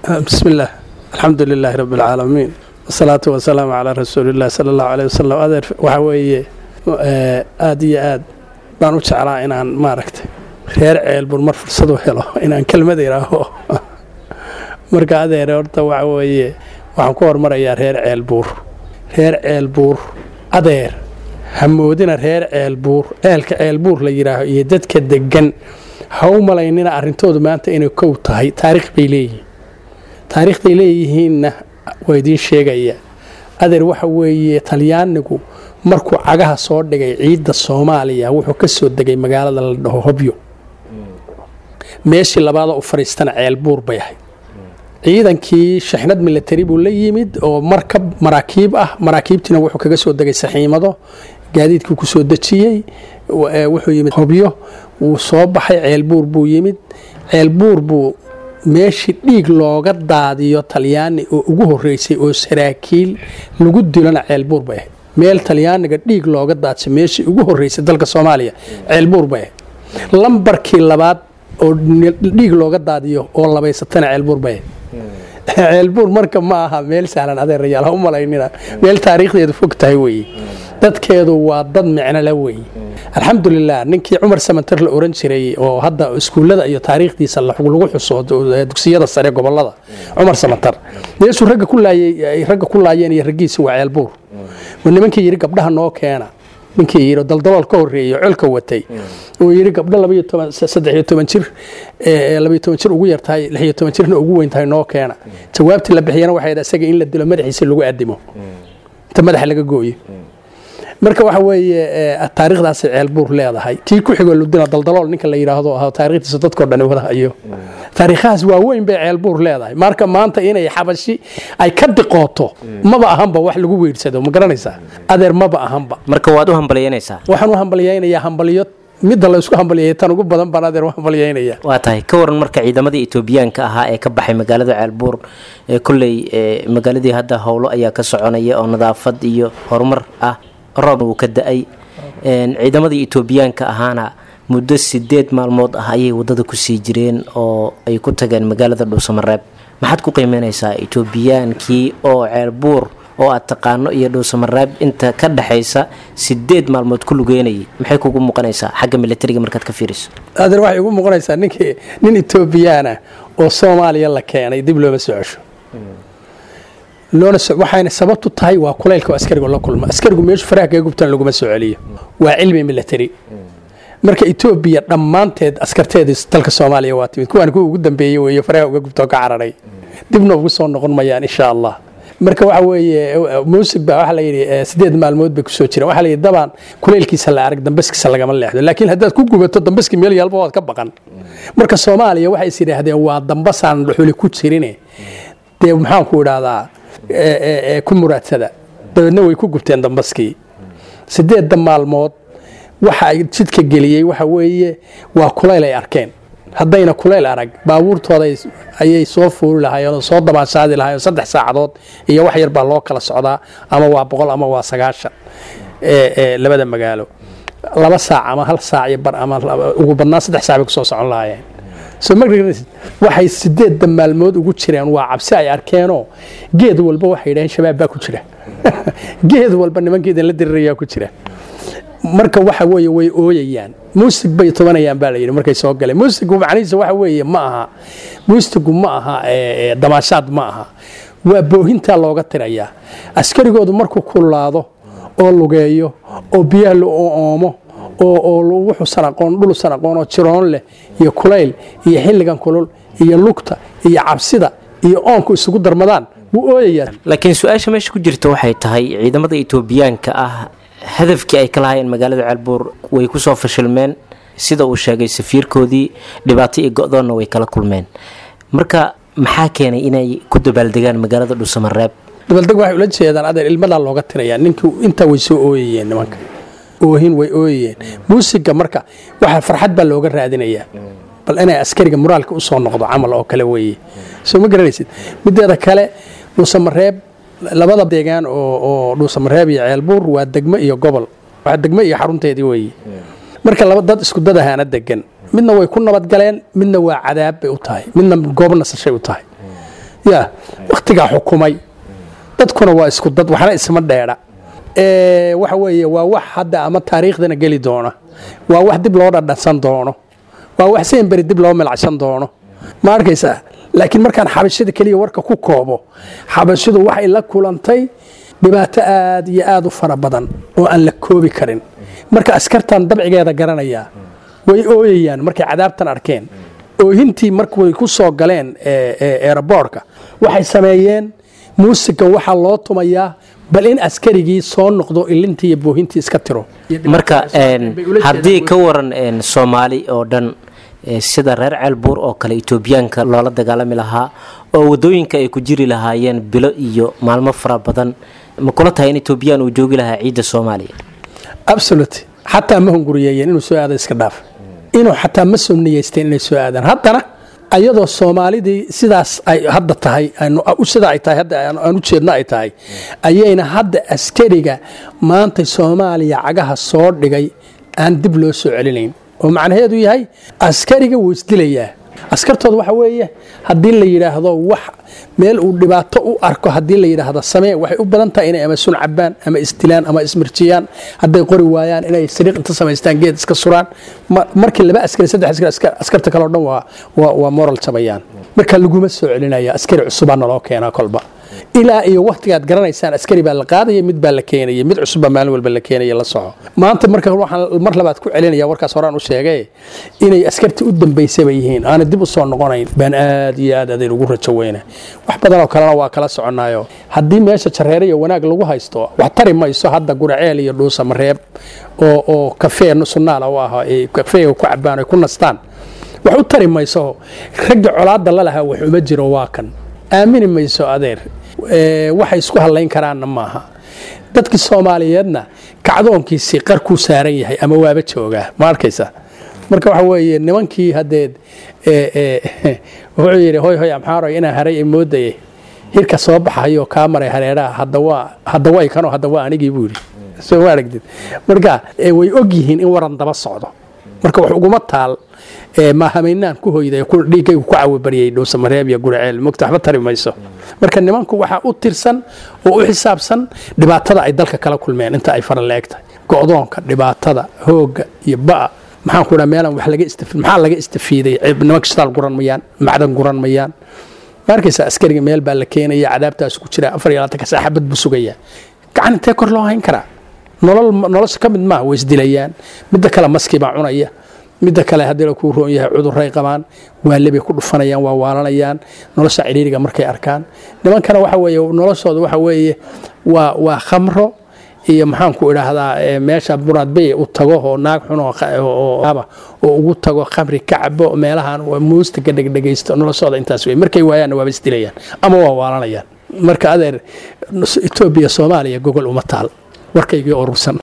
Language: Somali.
بسم الله الحمد لله رب العالمين والصلاة والسلام على رسول الله صلى الله عليه وسلم adeer waxa weeye aad iyo aad baan u jeclaa inaan maaragtay reer ceelbur mar fursad u helo inaan kelmad iraaho marka adeer horta waxa weeye waxaan ku hormarayaa reer ceelbuur reer ceelbuur adeer hamoodina reer ceelbuur ceelka ceelbuur la yidhaaho iyo dadka degan ha u malaynina arrintoodu maanta inay kow tahay taariikh bay leeyihiin taariikhday leeyihiinna waa idiin sheegaya adeer waxa weeye talyaanigu markuu cagaha soo dhigay ciidda soomaaliya wuxuu ka soo degay magaalada la dhaho hobyo meeshii labaada u fadhiistana ceelbuur bay ahayd ciidankii shaxnad milatari buu la yimid oo markab maraakiib ah maraakiibtiina wuxuu kaga soo degay saxiimado gaadiidkii ku soo dejiyey wuxuu yimid hobyo wuu soo baxay ceelbuur buu yimid ceelbuur buu meeshii dhiig looga daadiyo talyaani oo ugu horeysay oo saraakiil lagu dilona ceelbuur bay ahayd meel talyaaniga dhiig looga daadsa meeshii ugu horeysay dalka soomaaliya ceelbuur bay ahayd lambarkii labaad oo dhiig looga daadiyo oo labaysatana ceelbuur bay ahayd ceelbuur marka ma aha meel sahlan adeerayaal ha u malaynina meel taariikhdeedu fog tahay weeye dadkeedu waa dad micno la weeye alxamdulilah ninkii cumar samantar la oran jiray oo hadda iskuullada iyo taariikhdiisa lagu xuso dugsiyada sare gobolada cumar samantar meeshuu ragga ku laayay ragga ku laayeen iyo raggiisa waa ceelbuur nimankii yidhi gabdhaha noo keena ninkii yidhi daldalool ka horreeyey colka watay uu yidhi gabdho labaiyo toban saddex iyo toban jir labaiyo toban jir ugu yartahay lix iyo toban jirna ugu weyn tahay noo keena jawaabtii la bixiyana waxay isaga in la dilo madaxiisa lagu addimo inta madaxa laga gooyo marka waxa weeye taariikhdaasay ceelbuur leedahay kii ku xigoo ludina daldalool ninka la yidhaahdo ah taariikhdiisa dadkoo dhan wada hayo taariikhahaas waaweyn bay ceelbuur leedahay marka maanta inay xabashi ay ka diqooto maba ahanba wax lagu weydhsado ma garanaysaa adeer maba ahanba marka waad u hambalyanaysaa waxaan u hambalyaynayaa hambalyo midda la isku hambalyeeyay tan ugu badan baan adeer u hambalyaynaya waa tahay ka waran marka ciidamadii etoobiyaanka ahaa ee ka baxay magaalada ceelbuur ee kolley magaaladii hadda howlo ayaa ka soconaya oo nadaafad iyo horumar ah roob uu ka da-ay ciidamadii etoobiyaanka ahaana muddo sideed maalmood ah ayay wadada kusii jireen oo ay ku tageen magaalada dhuusamareeb maxaad ku qiimeynaysaa etoobiyaankii oo ceelbuur oo aad taqaano iyo dhuusamareeb inta ka dhexaysa sideed maalmood ku lugeynayay maxay kugu muuqanaysaa xagga militariga markaad ka fiiriso adeer waxay ugu muuqanaysaa ninkii nin etoobiyaana oo soomaaliya la keenay dib looma soo cesho waxayna sababtu tahay waa kulaylka oo askarigu la kulma askarigu meeshu faraha kaga gubtaan laguma soo celiyo waa cilmi military marka etoobiya dhammaanteed askarteedii dalka soomaaliya waa timid kuwaan kuwa ugu dambeeyey weeye faraha uga gubtoo ka cararay dibna ugu soo noqon mayaan insha allah marka waxa weeye muusig baa waxaa layidhi sideed maalmood bay kusoo jireen waxaa layidhi dabaan kulaylkiisa la arag dambaskiisa lagama leexdo laakiin haddaad ku gubato dambaski meel yaalba waad ka baqan marka soomaaliya waxay is yidhaahdeen waa dambasaan dhuxuli ku jirine dee maxaanku idhaahdaa ku muraadsada dabeedna way ku gubteen dambaskii sideedda maalmood waxa ay jidka geliyey waxa weeye waa kulayl ay arkeen haddayna kulayl arag baabuurtooda ayay soo fuuli lahaayeen oo soo dabaanshaadi lahayen saddex saacadood iyo wax yar baa loo kala socdaa ama waa boqol ama waa sagaashan labada magaalo laba saac ama hal saac iyo bar ama ugu badnaan saddex saac bay kusoo socon lahaayeen soo ma waxay sideedda maalmood ugu jireen waa cabsi ay arkeenoo geed walba waxay yidhaheen shabaab baa ku jira geed walba nimankeedan la dirirayaa ku jira marka waxa weeye way ooyayaan muusig bay tobanayaan baa layidhi markay soo galeen muusigu macnihiisa waxa weeye ma aha muusigu ma aha damaashaad ma aha waa boohintaa looga tirayaa askarigoodu markuu kululaado oo lugeeyo oo biyaha la oomo oo wuxuusan aqoon dhulusan aqoon oo jiroon leh iyo kulayl iyo xilligan kulul iyo lugta iyo cabsida iyo oonku isugu darmadaan wuu ooyayaa laakiin su-aasha meesha ku jirta waxay tahay ciidamada etoobiyaanka ah hadafkii ay ka lahaayeen magaalada ceelbuur way kusoo fashilmeen sida uu sheegay safiirkoodii dhibaato iyo go-doonna way kala kulmeen marka maxaa keenay inay ku dabaaldegaan magaalada dhuusamareeb dabaaldeg waxay ula jeedaan adeer ilmadaa looga tirayaa ninkii intaa way soo ooyayeen nimanka oohin way ooyayeen muusiga marka waxa farxad baa looga raadinayaa bal inay askariga muraalka usoo noqdo camal oo kale weeye soo ma garanaysid mideeda kale dhuusamareeb labada deegaan oo dhuusamareeb iyo ceelbuur waa degmo iyo gobol waa degmo iyo xarunteedii weeye marka laba dad isku dad ahaana degan midna way ku nabadgaleen midna waa cadaab bay u tahay midna goob nasashay u tahay ya wakhtigaa xukumay dadkuna waa isku dad waxna isma dheedha waxa weeye waa wax hadda ama taariikhdana geli doona waa wax dib loo dhadhansan doono waa wax seenberi dib loo milacsan doono ma arkaysaa laakiin markaan xabashada keliya warka ku koobo xabashidu waxay la kulantay dhibaato aad iyo aad u fara badan oo aan la koobi karin marka askartan dabcigeeda garanayaa way ooyayaan markay cadaabtan arkeen oohintii markuay ku soo galeen eeraboorka waxay sameeyeen muusigan waxaa loo tumayaa bal in askarigii soo noqdo ilintii iyo boohintii iska tiro marka haddii ka waran soomaali oo dhan sida reer ceelbuur oo kale etoobiyaanka loola dagaalami lahaa oo wadooyinka ay ku jiri lahaayeen bilo iyo maalmo fara badan ma kula tahay in etoobiyaan uu joogi lahaa ciidda soomaaliya absolut xataa ma hunguriyeeyeen inuu soo aada iska dhaaf inuu xataa ma soo niyeysteen inay soo aadaan haddana ayadoo soomaalidii sidaas ay hadda tahay sida ay tahay hadda aan u jeedno ay tahay ayayna hadda askariga maanta soomaaliya cagaha soo dhigay aan dib loo soo celinayn oo macnaheedu yahay askariga wuu isdilayaa askartooda waxa weeye haddii la yidhaahdo wax meel uu dhibaato u arko haddii la yidhaahdo samee waxay u badan tahay inay ama sun cabaan ama isdilaan ama ismirjiyaan hadday qori waayaan inay sariiq inta samaystaan geed iska suraan markii laba askari saddex askari askarta kale o dhan waa moral jabayaan marka laguma soo celinaya askari cusubaa naloo keenaa kolba ilaa iyo wakhtigaad garanaysaan askari baa la qaadaya mid baa la keenaya mid cusubbaa maalin walba la keenaya la soco maanta marka waxaan mar labaad ku celinaya warkaas horaan u sheegay inay askartii u dambaysaba yihiin aana dib u soo noqonayn baan aad iyo aad aday ugu rajo weyna wax badanoo kalena waa kala soconaayo haddii meesha jareere iyo wanaag lagu haysto wax tari mayso hadda guraceel iyo dhuusa mareeb oo oo kafee sunnaala u ah kafeega ku cabaan ay ku nastaan wax u tari mayso ragga colaadda la lahaa wax uma jiro waa kan aamini mayso adeer waxay isku hadlayn karaanna maaha dadkii soomaaliyeedna kacdoonkiisii qarkuu saaran yahay ama waaba joogaa ma arkaysa marka waxa weeye nimankii hadeed wuxuu yidhi hoy hoy amxaaroy inaan haray moodayay hirka soo baxayo kaa maray hareeraha hadda way kanoo hadda waa anigii buu yidhi soo ma aragtid marka way og yihiin in waran daba socdo marka wax uguma taal maahamaynaan ku hoyday dhiiggaygu ku cawibaryay dhuusamareeb iyo guraceel mogta waxba tari mayso marka nimanku waxaa u tirsan oo u xisaabsan dhibaatada ay dalka kala kulmeen inta ay fara la eg tahay go'doonka dhibaatada hoogga iyo ba'a maxaan ku dhaa meelan wax laga istafi maxaa laga istafiiday nimanka shitaal guran mayaan macdan guran mayaan ma arkaysa askariga meel baa la keenaya cadaabtaas ku jira afar iyo labaatanka saaxabad buu sugayaa gacan intee kor loo hayn karaa nolol nolosha ka mid maaha way isdilayaan midda kale maskii baa cunaya midda kale haddii la kuu roon yahay cuduray qabaan waalebay ku dhufanayaan waa waalanayaan nolosha cidhiiriga markay arkaan nimankana waxa weeye noloshooda waxa weeye waa waa khamro iyo maxaanku idhaahdaa meesha buraadbey u tago oo naag xun oo ugu tago khamri kacbo meelahan muustaga dhegdhegaysto noloshooda intaas wey markay waayaanna waaba isdilayaan ama waa waalanayaan marka adeer etoobiya soomaaliya gogol uma taal warkaygii urursan